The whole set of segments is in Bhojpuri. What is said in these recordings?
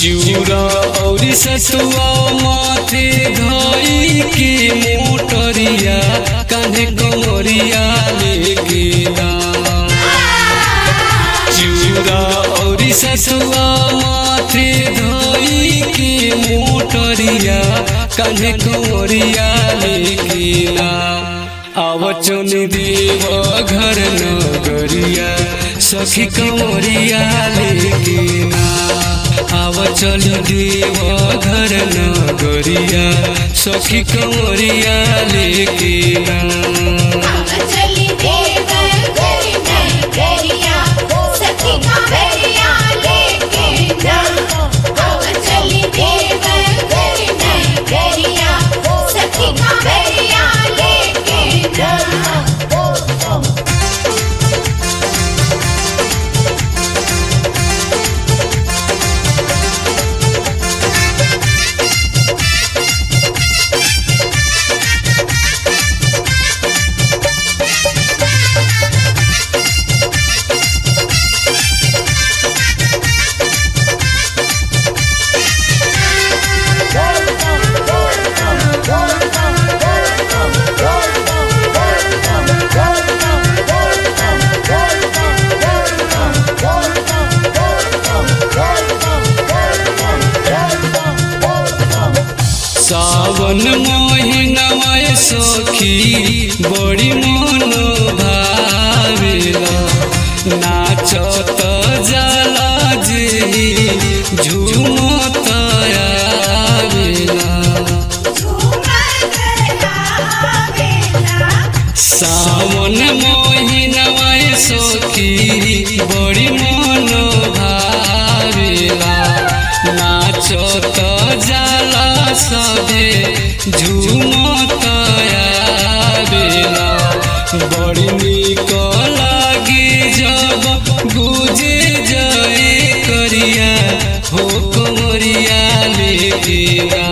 चिउरा औरी सतुआ माथे धई के मोटरिया कान्हे कमरिया लेके दाम चिउरा औरी सतुआ माथे धई के मोटरिया कान्हे कमरिया लेके दाम आव चुन देव घर नगरिया सखी कमरिया लेके ना आव चल देव घर नगरिया सखी कमरिया लेके ना चली देव घर नगरिया सखी कांवरिया लेके ना चली देव घर नगरिया सखी कांवरिया लेके ना सावन महीनवा सखी बड़ी मन भावेला नाचत जाला जे झूमत आवेला सावन महीनवा सखी बड़ी मन भावेला नाचत जाला सबे झूमत आवेला बड़ी निक लागी जब गुजे जाए करिया हो कमरिया लेके ना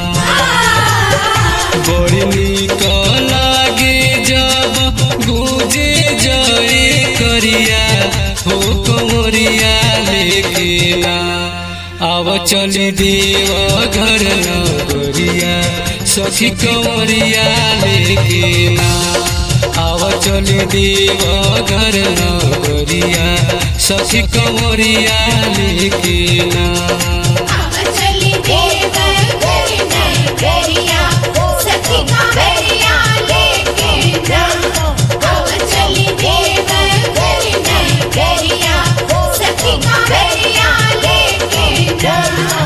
बड़ी निक लागे जब गुजे जाए करिया हो कमरिया लेके ना आव चली देव घर नगरिया सखी कमरिया लेके ना आव चली देव घर नगरिया सखी कमरिया लेके ना चली देव घर नगरिया सखी कांवरिया लेके ना चली देव घर नगरिया सखी कांवरिया लेके ना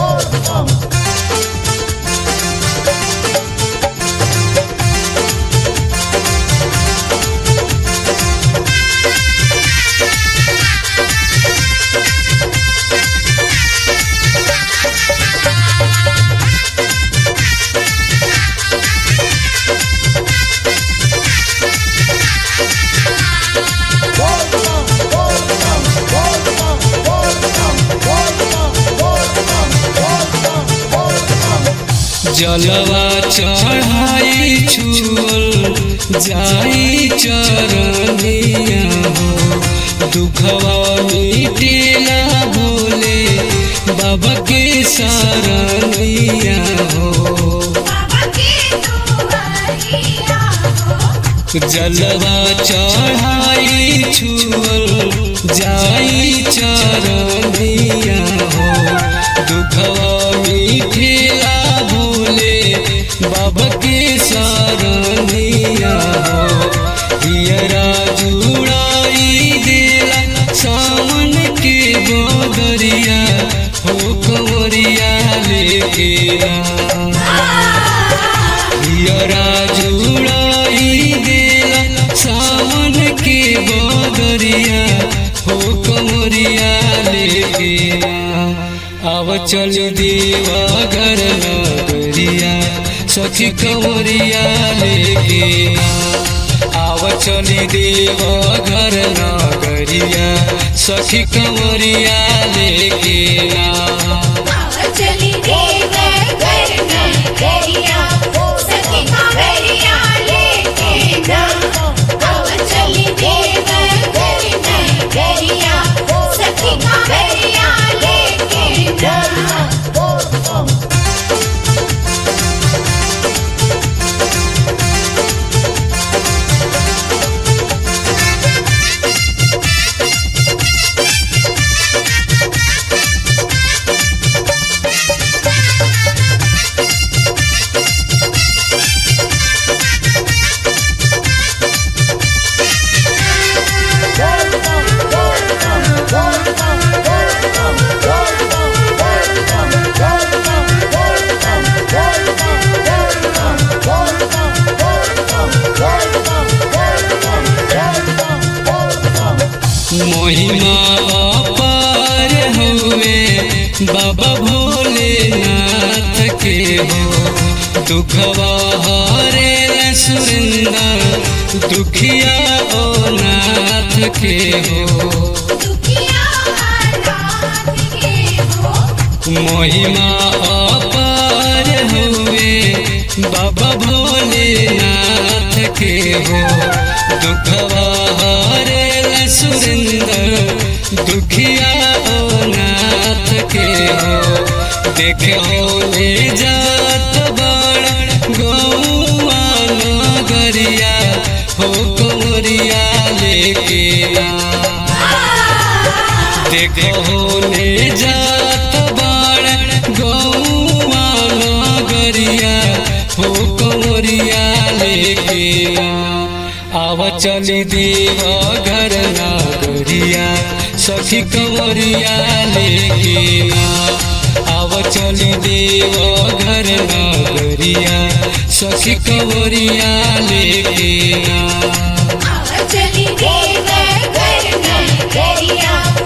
जलवा चढ़ाई छुअल जाई चरनिया हो दुखवा मिटेला भोले बाबा के शरणिया हो जलवा चढ़ाई छुअल जाई चरनिया हो दुखवा मिठेला भोले बाबा के शरणिया हो हियरा जुड़ाई देला सावन के बदरिया हो कंवरिया लेके आ हियरा जुड़ाई देला सावन के बदरिया हो कमरिया लेके आव चल देवा घर नगरिया सखी कमरिया लेके आव चली देव घर नगरिया सखी कमरिया लेके ना चली देव घर नगरिया सखी कांवरिया लेके ना चली देव घर नगरिया सखी कांवरिया लेके ना बाबा भोलेनाथ के हो दुखवा हरे सुरेंद्र दुखिया ओ नाथ के हो दुखिया नाथ के हो महिमा अपार हुए बाबा भोलेनाथ के हो दुखवा हरे सुरेंद्र दुखिया ओ नाथ के हो देखो ले जात बड़ गौआ नगरिया हो कमरिया लेके आ देखो ले जात बाड़ गौआ नगरिया हो कमरिया लेके आव चली देव घर नगरिया सखी कमरिया लेके आव चली देव घर नगरिया सखी कमरिया लेके आव चली देव घर नगरिया